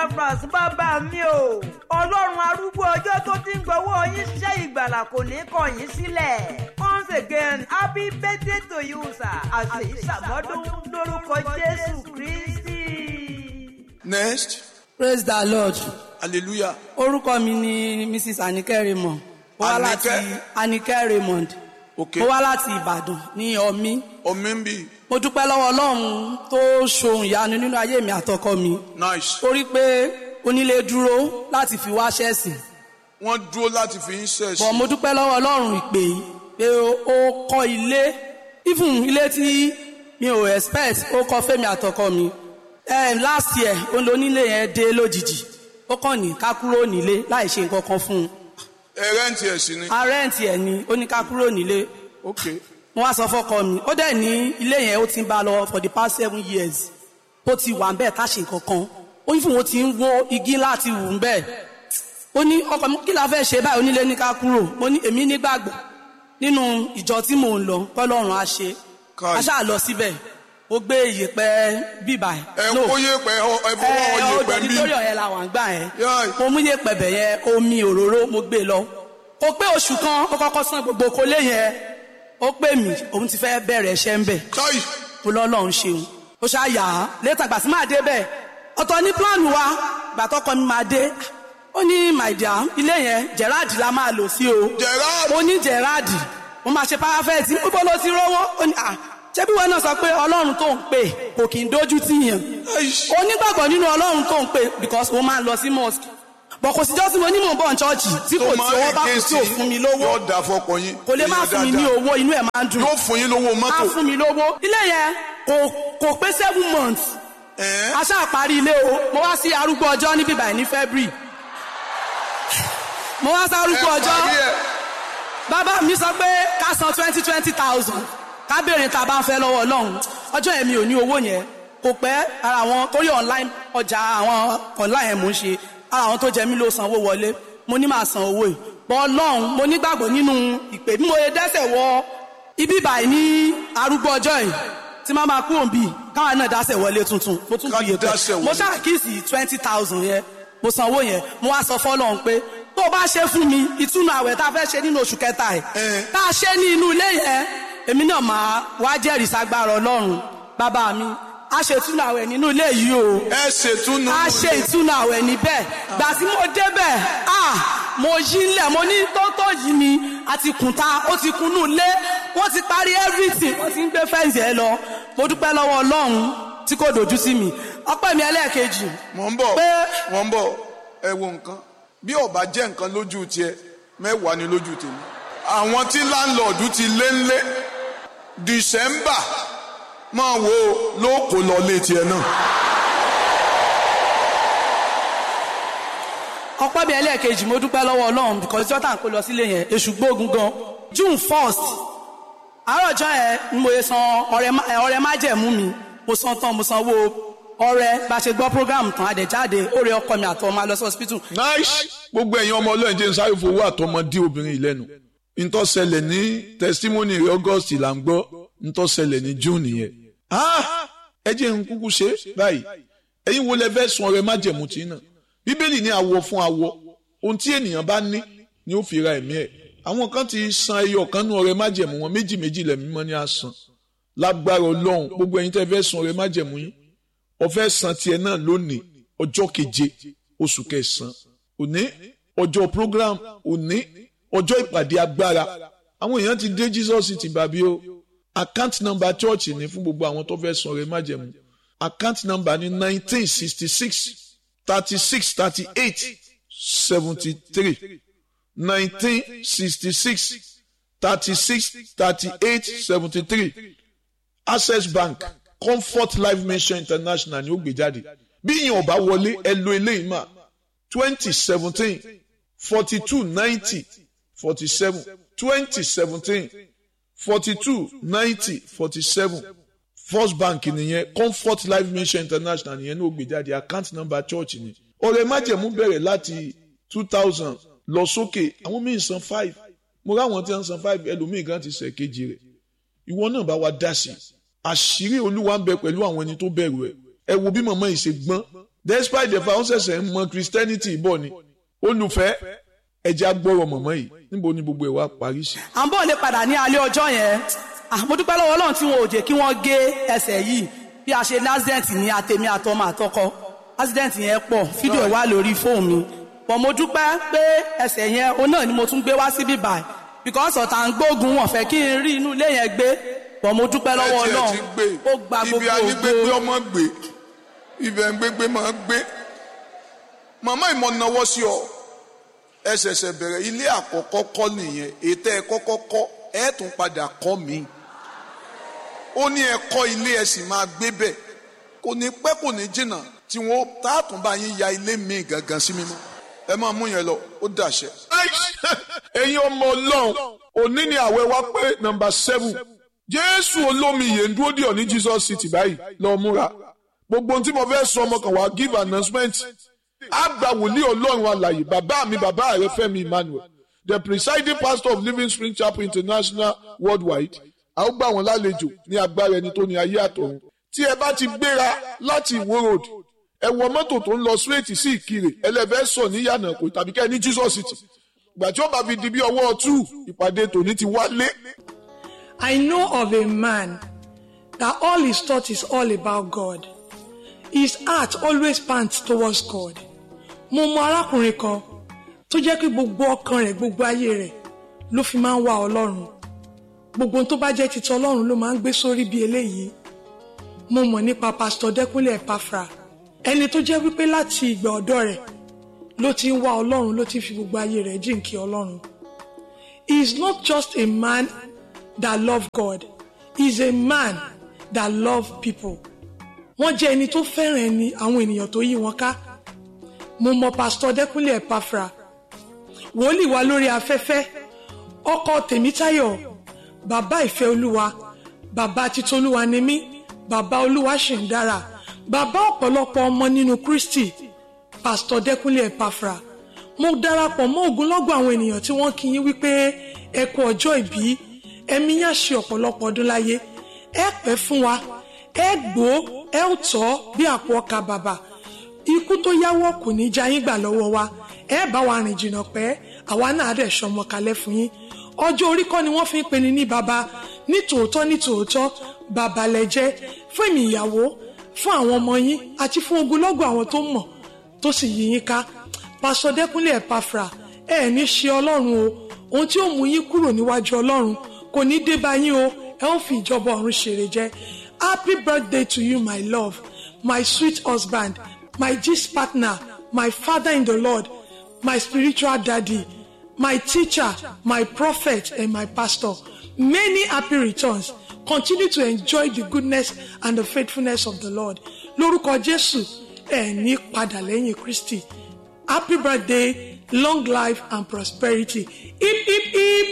france bàbá mi o ọlọ́run arúgbó ọjọ́ tó ti ń gbọ́wọ́ yín ṣiṣẹ́ ìgbàlà kò ní kọ̀ yín sílẹ̀ once again happy birthday to you sir àṣeyí ṣàmọ́dún lórúkọ jésù kristi. next praise the lord hallelujah orúkọ mi ni mrs anike raymond mo wá láti Anike? anike raymond ok mo wá láti ìbàdàn ní ọmí omi ń bì mo dúpẹ́ lọ́wọ́ ọlọ́run tó ṣohun ìyanu nínú ayé mi àtọkọ mi nice torí pé onílé dúró láti fi wá ṣẹ́sìn wọ́n dúró láti fi ń ṣẹ̀ṣẹ̀ bọ̀ mo dúpẹ́ lọ́wọ́ ọlọ́run ìpè yìí pé ó kọ́ ilé even ilé tí mi ò expect ó kọ́ fẹ́mi àtọkọ mi um, last year òun ló nílé yẹn dé lójijì ó kàn ní ká kúrò nílé láì ṣe nǹkan kan fún un ẹ rẹ́ǹtì ẹ̀ sí ni arẹ́ǹtì ẹ̀ ní ó ní ká kúrò nílé ok mo wá sọ fọkọ mi ó dẹ̀ ní ilé yẹn ó ti ń bá a lọ for the past seven years ó ti wà ń bẹ́ẹ̀ ká ṣe nǹkan kan ó ní fún wọn ti ń wó igi láti wù ń bẹ́ẹ̀ ó ní ọkọ mi kí la fẹ́ ṣe báyìí onílé ní ká kúrò mo ní èmi nígbàgbọ́ nínú ìjọ tí mò ń lọ kọ́lọ́run á ṣe Káì. a ṣáà lọ síbẹ̀ ó gbé ìyèpẹ̀ bíbà ẹ ń kó yépẹ̀ ẹ fọwọ́ ẹ yépẹ̀ ọdọ bí nítorí ọ̀yẹ́ la wà ń gbà yẹn Yáì. mo mú yèpẹ̀ bẹ̀ yẹn omi òróró mo gbé lọ kò pé oṣù kan ó kọ́kọ́ san gbogbo kólé yẹn ó pè mí òun ti fẹ́ bẹ̀rẹ̀ ẹ̀ṣẹ̀ ń bẹ̀ káì mo lọ́lọ́run ṣeun ó ṣáà yà á létà gbà sí máa dé bẹ́ẹ̀ ọ̀tọ̀ ní pílánù wa gbà tọkọ mi máa dé ó ní my dear ilé yẹn gerard la máa lò sí o Gerard? mo ní gerard mo máa ṣe parafẹ́ẹ̀tì níbo ló ti rówó ó ní à ṣé bí wọn náà sọ pé ọlọ́run tó ń pè kò kì í dójú tì yàn Aish. onígbàgbọ́ nínú ọlọ́run tó ń pè because mo máa ń lọ sí mosque bọ̀ kò sí jọ́sí mo ní mò ń bọ̀ ní chọ́ọ̀chì tí kò tí owó bá kù tí ò fún mi lówó yóò dà fọkàn yín kò lè má Èèyàn fún mi ní dáadáa. owó inú ẹ̀ máa ń dùn yóò fún yín lówó á mọ́tò fún mi lówó ilé yẹn kò kò pé seven months Ẹ̀ẹ́? a ṣáà parí ilé o mo wá sí arúgbó ọjọ́ níbí báyìí ní february mo wá sí arúgbó Ẹ ọjọ́ parí ẹ̀. bàbá mi sọ pé ká san twenty twenty thousand ká béèrè tá a bá ń fẹ́ lọ́wọ́ ọlọ́run ọjọ́ yẹn mi ò ní owó yẹn kò pẹ́ ara àwọn torí online ọjà àwọn online yẹn mò ń ṣe ara àwọn tó jẹ mí ló sanwó wọlé mo ní máa san owó yìí bọ́ ọlọ́run mo nígbàgbọ́ nínú ìpè bí mo yẹ dẹ́sẹ̀ wọ ibi báyìí ní arúgbó ọjọ́ yìí tí máa máa kú òǹbí káwọn náà dásẹ̀ wọlé tuntun mo tún Ká fi yètò dásẹ̀ mo wọlé. ṣàkíyèsí twenty thousand yẹn mo sanwó yẹn mo wá sọ fọlọ́run pé tó o bá ṣe fún mi ìtúnu àwẹ̀ tá a fẹ́ ṣe nínú oṣù kẹta ẹ̀ Eh. tá a ṣe ní inú ilé yẹn èmi náà máa wá jẹ́rìí sagbára ọlọ́run bàbá mi a ṣe ìtúnu àwẹ̀ nínú ilé yìí o ẹ ṣètúnú a ṣe ìtúnu àwẹ̀ níbẹ̀ gbà tí mo débẹ̀ ah mo yí ńlẹ̀ mo ní tótó yìí mi àti kùntà ó ti kunú ilé wọ́n ti parí everything wọ́n ti ń gbé fẹ́ǹsì ẹ lọ mo dúpẹ́ lọ́wọ́ ọlọ́run tí kò dojú sí mi ọpẹ́ mi ẹlẹ́ẹ̀kejì mọ̀ ń bọ̀ pé- mọ̀ ń bọ̀ ẹ wo nǹkan bí ọba jẹ́ nǹkan lójú tiẹ̀ mẹ́wàá ni lójú tèmi àwọn tí láńlọ́ọ̀dù ti lé ńlé dìsẹ́mbà máa wo ló kó lọ lé tiẹ̀ náà ọpẹ́ mi ẹlẹ́ẹ̀kejì mo dúpẹ́ lọ́wọ́ ọlọ́run because jọ́tà ń kó lọ sílé yẹn èṣù gbógun gan june first àárọ̀ ọjọ́ yẹn ni mo yẹ san ọrẹ má- ẹ, ọrẹ májẹ̀mú mi mo san tán mo sanwó ọrẹ bá a ṣe gbọ́ program tán àdẹ̀jáde ó rẹ ọkọ mi àtọ́ máa lọ sí hospital nice gbogbo ẹ̀yin ọmọ ọlọ́run jẹ́ ń sáré fowó àtọmọdé obìnrin yìí lẹ́nu ntọ́sẹlẹ̀ ní testimony rẹ̀ august là ń gbọ́ ntọ́sẹlẹ̀ ní june yẹn Ah! ẹ jẹ́ ń kúkú ṣe báyìí ẹ̀yin wo lẹ fẹ́ sun ọrẹ májẹ̀mú tí náà bíbélì ní awọ fún awọ ohun tí ènìyàn bá ní ni ó fi ra ẹ̀mí ẹ̀ àwọn kan ti san ẹyọ kan nú ọrẹ májẹ̀mú wọn méjì méjì lẹ̀mí mọ́ ní àsán lágbára ọlọ́run gbogbo ẹ̀yin tẹ́ fẹ́ sun ọrẹ májẹ̀mú yín ọfẹ́ san tiẹ̀ náà lónìí ọjọ́ keje oṣù kẹsàn-án òní ọjọ́ program òní ọjọ́ ìpàdé agbára àwọn èèyàn ti dé jesus ti bàbí o account number church ní fún gbogbo àwọn tó fẹ́ san ọrẹ májẹ̀mú account number ní nineteen sixty six thirty six thirty eight seventy three nineteen sixty six thirty six thirty eight seventy three access bank comfort life mission international ni ó gbé jáde bí ìyẹn ọba wọlé ẹ lo eléyìí mà twenty seventeen forty two ninety forty seven twenty seventeen forty two ninety forty seven first bank nìyẹn comfort life mission international nìyẹn ní ó gbé jáde account number church ni ọ̀rẹ́ májẹ̀mú bẹ̀rẹ̀ láti two thousand lọ sókè àwọn míì san five mo ráwọn tí wọ́n san five ẹlòmíì gan ti sẹ̀ kejì rẹ̀ ìwọ náà bá wa dá sí i àṣírí olúwa ń bẹ pẹ̀lú àwọn ẹni tó bẹ̀rù ẹ̀ ẹ wo bí màmá yìí ṣe gbọ́n despite the fact wọ́n ṣẹ̀ṣẹ̀ ń mọ christianity bọ̀ ni olùfẹ́ ẹ̀jẹ̀ agbọ́rọ̀ mọ̀mọ́ yìí níbo ni gbogbo ẹ̀ wá parí sí. à ń bọ̀ lè padà ní alẹ́ ọjọ́ yẹn Ah, mo dúpẹ́ lọ́wọ́ ọlọ́run tí wọn ò jẹ́ kí wọ́n gé ẹsẹ̀ yìí bí a ṣe ní accident ní àtẹ̀mí àtọmọ àtọkọ accident yẹn pọ̀ fídíò ẹ̀ wà lórí fóònù mi but mo dúpẹ́ pé ẹsẹ̀ yẹn òun náà ni mo tún gbé wá síbí báyìí because ọ̀tá ń gbógun wọn fẹ́ kí n rí inú ilé yẹn gbé but mo dúpẹ́ lọ́wọ́ Ẹ tiẹ̀ ọlọ́run ti gbé ó gba ibi gbogbo anígbégbé ògo ọmọ gbé ibẹ̀ ń gbégbé máa gbé màmá ìmọ̀ náwó sí ọ ẹ ṣẹ̀ṣẹ̀ bẹ̀rẹ̀ ilé àkọ́kọ́ kọ́ nìyẹn ètò ẹ kọ́kọ́ kọ́ ẹ tún padà kọ́ mi ó ní ẹ kọ́ ilé ẹ sì máa gbé bẹ̀ kò ní pẹ́ kò ní jìnnà tí wọ́n táàtún bá yín ya ilé mi gangan sí mímọ́ ẹ máa mú yẹn lọ ó dàṣẹ. ẹ̀yin ọmọ ọlọ́run òní ni àwẹ̀ wá pé nọmba seven jésù olómi yìí ń dúró dì ọ́ ní jesus city báyìí lọ́ọ́ múra gbogbo ohun tí mo fẹ́ sọ ọmọ kan wá give announcement àgbà wòlíì ọlọ́run alàyè bàbá mi bàbá rẹ fẹ́mi emmanuel the presiding pastor of living spring chapel international worldwide a ó gbà wọ́n lálejò ní agbára ẹni tó ní ayé àtọ̀run tí ẹ bá ti gbéra láti ìwó road ẹ wọ mọ́tò tó ń lọ straight sí ìkirè ẹlẹ́fẹ́ sọ ní yànnàkó tàbí kẹ́ ẹ ní jesus city ìgbà tí ó bá fi di bí ọwọ́ two ìpàdé tòní ti wálé I know of a man that all his thought is all about God. His heart always pants towards God. Mo mọ arákùnrin kan tó jẹ́ pé gbogbo ọkàn rẹ̀ gbogbo ayé rẹ̀ ló fi máa ń wá Ọlọ́run. Gbogbo ohun tó bá jẹ́ titi Ọlọ́run ló máa ń gbé sórí bí eléyìí. Mo mọ̀ nípa Pásítọ̀ Dẹ́kúnlé Ẹ̀páfra. Ẹni tó jẹ́ wípé láti ìgbà ọ̀dọ́ rẹ̀ ló ti ń wá Ọlọ́run ló ti fi gbogbo ayé rẹ̀ jìnkí Ọlọ́run. He is not just a man that love God. He is a man that love people. Wọ́n jẹ́ ẹni tó fẹ́ràn ẹni àwọn ènìyàn tó yí wọn ká. Mo mọ Pásítọ̀ Dẹ́kúnlé Ẹ̀páfra. Wòlíì wa lórí afẹ́fẹ́. Ọkọ Tèmítáyọ̀. Bàbá ìfẹ́ Olúwa. Bàbá Titolúwa ni mí. Bàbá Olúwa ṣì ń dára. Bàbá ọ̀pọ̀lọpọ̀ ọmọ nínú Kristi. Pásítọ̀ Dẹ́kúnlé Ẹ̀páfra. Mo darapọ̀ mọ́ ogunlọ́gọ̀ àwọn ènìyàn tí wọ́n kí yín wípé ẹ kú ọjọ́ ìbí ẹ̀mí yá ṣe ọ̀pọ̀lọpọ̀ ọdún láyé ẹ pẹ́ fún wa ẹ gbó ẹ ò tọ́ bí àpò ọkà bàbà ikú tó yáwọ́ kò ní já yín gbà lọ́wọ́ wa ẹ bá wa rìn jìnnà pẹ́ àwa náà dẹ̀ sọmọ kalẹ̀ fún yín ọjọ́ orí kọ́ ni wọ́n fi ń peni ní baba ní tòótọ́ ní tòótọ́ bàbá lẹ́jẹ́ fún èmi ìyàwó fún àwọn ọmọ yín àti fún ogunlọ́gọ̀ àwọn tó mọ̀ tó sì yí yín ká pásọ Dẹ́kúnlé Ẹ̀páfra ẹ ní ṣe ọlọ́run o ohun tí ó mú yín kúrò níwájú ọlọ́run kò ní dé bá yín o ẹ ó fi ìjọba ọ̀run ṣèrè jẹ happy birthday to you my love my sweet husband my gist partner my father in the lord my spiritual daddy my teacher my prophet and my pastor many happy returns continue to enjoy the goodness and the faithfulness of the lord lórúkọ jésù ẹ ní padà lẹ́yìn kristi happy birthday long life and prosperity hip hip hip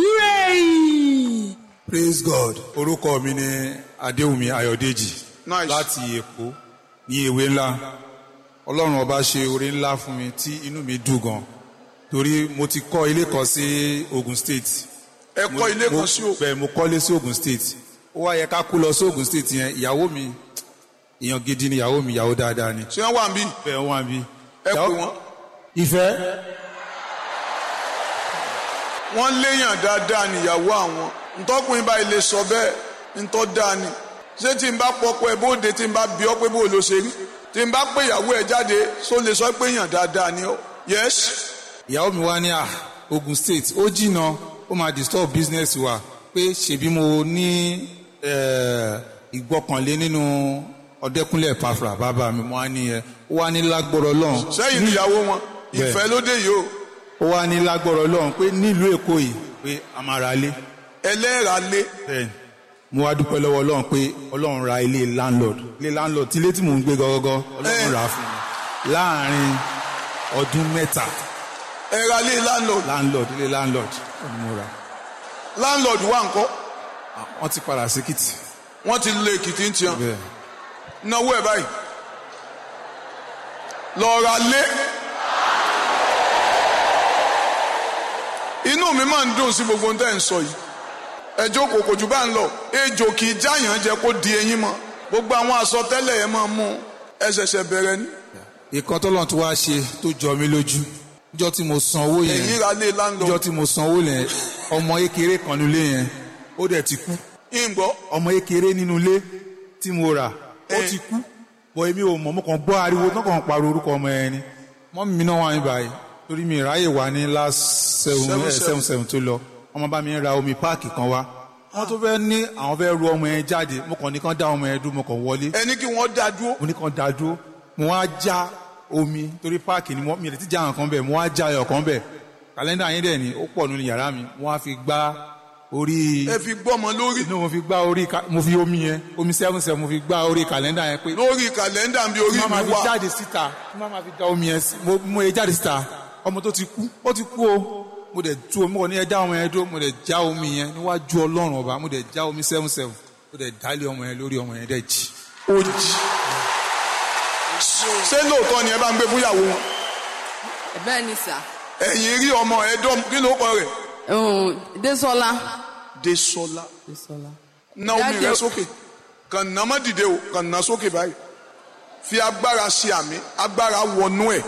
hooray. praise god orúkọ mi ni adéwùmí ayọ̀dèjì Nice. láti èkó ní ewé ńlá ọlọ́run ọba ṣe oore ńlá fún mi tí inú mi dùn gan torí mo ti kọ́ ilé kan sí ogun state ẹ kọ́ ilé kan sí o bẹ́ẹ̀ mo kọ́lé sí ogun state ó wá yẹ ká kú lọ sí ogun state yẹn ìyàwó mi èèyàn gidi ni ìyàwó mi ìyàwó dáadáa ni ṣé wọ́n wà ń bí bẹ́ẹ̀ wọ́n bí. ẹ pè wọ́n ìfẹ́ wọ́n léèyàn dáadáa níyàwó àwọn ntọ́kùnrin báyìí lè sọ bẹ́ẹ̀ ntọ́ dáa ni ṣé tí n bá pọpọ ẹ bóde tí n bá bí ọ pé bó ló ṣe rí tí n bá pé ìyàwó ẹ jáde só lè sọ pé èèyàn dáadáa ni ọ yes ìyàwó mi wá ní à ogun state ó jìnnà ó máa disturb business wa pé ṣèbí mo ní eh, ìgbọ́kànlé nínú ọdẹkùnlé Ẹ̀páfra bàbá mi mo wá ní ẹ ó wá ní lágbọ́rọ̀ lọ́hùn sẹ́yìn níyàwó wọn Bẹ́ẹ̀. ìfẹ́ lóde yìí o ó wá ní lágbọ́rọ̀ lọ́hùn pé nílùú èkó yìí pé a máa ra ilé ẹlẹ́ra lé bẹ́ẹ̀ ni. mo wá dúpẹ́ lọ́wọ́ ọlọ́run pé ọlọ́run ra ilé landlord ilé landlord tí ilé tí mò ń gbé gọ́gọ́gọ́ ọlọ́run Eh. rà á fún mi láàrin ọdún mẹ́ta ẹ̀ra lé landlord landlord ilé landlord ni mo rà landlord wà ńkọ́ wọ́n ti padà sí kìtì wọ́n ti lé èkìtì ń tiẹ̀ bẹ́ẹ̀ náwó ẹ̀ báyìí lọ́ọ̀ra lé inú mi máa ń dùn sí gbogbo ohun tẹ́ ń sọ yìí ẹjọ́ kò kò jù bá ń lọ ejò kì í jáyàn jẹ kó di eyín mọ́ gbogbo àwọn àsọtẹ́lẹ̀ yẹn máa mú ẹ ṣẹ̀ṣẹ̀ bẹ̀rẹ̀ ní ìkan tọ́lọ́run tí wàá ṣe tó jọ mí lójú níjọ́ tí mo san owó yẹn ẹ̀yin ra lé láńlọ níjọ́ tí mo san owó yẹn ọmọ ékeré kan nílé yẹn ó dẹ̀ ti kú ìgbọ́ ọmọ ékeré nínú ilé tí mo rà ó Eh. ti kú bọ̀ èmi ò mọ̀ mo kàn gbọ́ ariwo tó kàn pariwo orúkọ ọmọ yẹn ni mọ́mí mi náà wà ní báyìí torí mi ráyè wá ní last seven Seven, eh, seven. seven seven tó lọ ọmọ bá mi ra omi páàkì kan wá wọ́n tó fẹ́ ní àwọn fẹ́ ru ọmọ yẹn jáde mo kàn ní kán dá ọmọ yẹn dúró mo kàn wọlé ẹni kí wọ́n dá dúró mo ní kàn dá dúró mo wá já omi torí páàkì ni mo mi ò lè ti já àwọn kan bẹ̀ mo wá já ẹyọ kan bẹ̀ kàlẹ́ndà yín dẹ̀ ni ó pọ̀ nínú yàrá mi mo wá fi gbá orí ẹ fi gbọ́mọ lórí inú mo fi gbá orí ka- mo fi omi yẹn omi seven seven mo fi gbá orí kàlẹ́ndà yẹn pé lórí kàlẹ́ndà bí orí má máa mi fi wà jáde síta má máa fi da omi yẹn sí mo mo yẹ jáde síta ọmọ tó ti kú ó ti kú o mo dẹ̀ tú omi kò ní ẹ já ọmọ yẹn dúró mo dẹ̀ já omi yẹn níwájú ọlọ́run ọba mo dẹ̀ já omi seven seven mo dẹ̀ dálé ọmọ yẹn lórí ọmọ yẹn dẹ̀ jì. ó jì ṣé lóòótọ́ ni ẹ bá ń gbé fúyàwó wọn bẹ́ẹ̀ ni sà ẹ̀yin rí ọmọ ẹ̀dọ́ kí ló kọ rẹ̀ um, Désọlá. Désọlá Désọlá. ná omi Daddy rẹ o- sókè kàn ná má dìde o kàn ná sókè báyìí fi agbára ṣe àmì agbára wọnú ẹ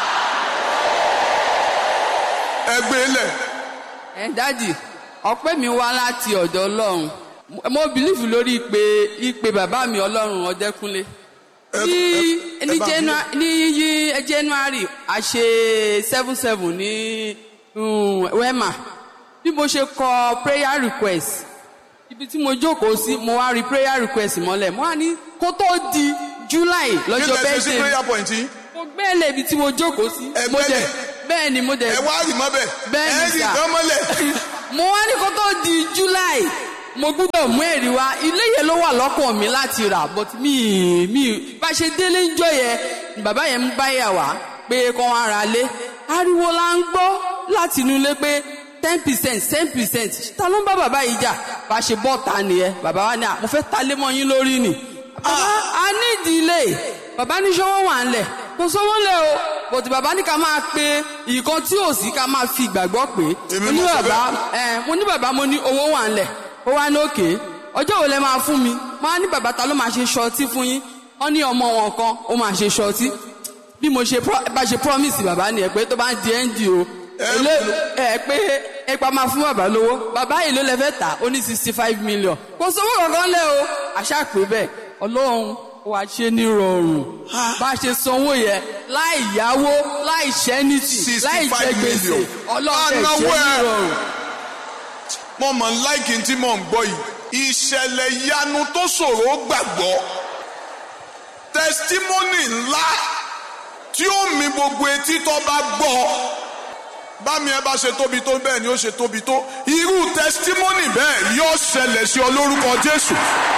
ẹgbẹ́ lẹ̀ ẹ dádì ọpẹ́ mi wá láti ọ̀dọ̀ Ọlọ́run Mo- mo bìlífù lórí ìpè ìpè bàbá mi Ọlọ́run Ọdẹ́kúnlé Ẹ- ní ẹ- ẹ ní bá mi- Janu- ní yí January a ṣe seven seven ní um, Wema bí mo ṣe kọ prayer request ibi tí mo jókòó sí mo wá rí prayer request mọ́lẹ̀ mo wá ní kó tó di July kí lọ́jọ́ lẹ ṣe sí bẹ́ẹ̀ prayer point yìí mo gbẹ́lẹ̀ ibi tí mo jókòó sí Ẹ mo dẹ̀ gbẹ́lẹ̀? bẹ́ẹ̀ ni mo dẹ̀ ẹ wá rì mọ́ bẹ́ẹ̀ bẹ́ẹ̀ ẹ ni rì sà kán mọ́lẹ̀ mo wá ní kó tó di july mo gbúdọ̀ mú ẹ̀rí wá ilé yẹn ló wà lọ́kàn mi láti rà but mi mi bá ṣe délé ń jọ yẹn ni bàbá yẹn ń báyà wá pé kó wá ra lé ariwo la ń gbọ́ láti inú ilé pé ten percent ten percent ta ló ń bá bàbá yìí jà bá ṣe bọ́ ta nìyẹn bàbá wa ní à mo fẹ́ ta lé mọ́ yín lórí ni bàbá a ní ìdílé bàbá ní sọ́wọ́ wà ń lẹ̀ kò sọ́wọ́ lẹ̀ o bòtí bàbá ní ká máa pe nǹkan tí ò sí ká máa fi ìgbàgbọ́ pé Èmi mo ní mo sọ bàbá ẹ mo ní bàbá mo ní owó wà ń lẹ̀ ó wá ní òkè ọjọ́ wo lẹ máa fún mi máa ní bàbá ta ló máa ṣe ṣọtí fún yín wọ́n ní ọmọ wọn kan ó máa ṣe ṣọtí bí mo ṣe pro- bá ṣe promise bàbá nìyẹn pé tó bá ń di nd o èlé ẹ pé ipa máa fún bàbá lówó bàbá yìí ló lẹ fẹ́ tà ó ní sixty five million kò sówó kankan lẹ o àṣà pé bẹ́ẹ̀ ọlọ́run ó wá ṣe ní rọrùn bá a ṣe sanwó yẹn láì yáwó láì ṣẹ́nìtì láì jẹ 65 gbèsè million. ọlọ́run ẹ̀ ṣe Anáwó ní ẹ̀. rọrùn. mo mọ̀ ń láìkí tí mò ń gbọ́ yìí ìṣẹ̀lẹ̀ ìyanu tó ṣòro gbàgbọ́ tẹsítímọ́nì ńlá tí ó mi gbogbo etí tó bá gbọ́ bámi ẹ bá ṣe tóbi tó bẹ́ẹ̀ ni ó ṣe tóbi tó irú tẹsítímọ́nì bẹ́ẹ̀ yóò ṣẹlẹ̀ sí ọ lórúkọ Jésù.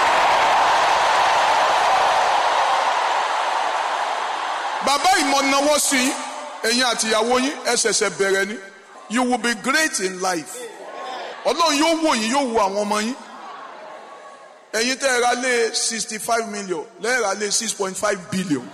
bàbá ìmọ̀nàwọ́ sí i ẹ̀yin àtìyàwó yín ẹ ṣẹ̀ṣẹ̀ bẹ̀rẹ̀ ni you will be great in life ọlọ́run yóò wò yín yóò wo àwọn ọmọ yín ẹ̀yin tẹ́ ẹ ra lé sixty five million lẹ́ẹ̀ ra lé six point five billion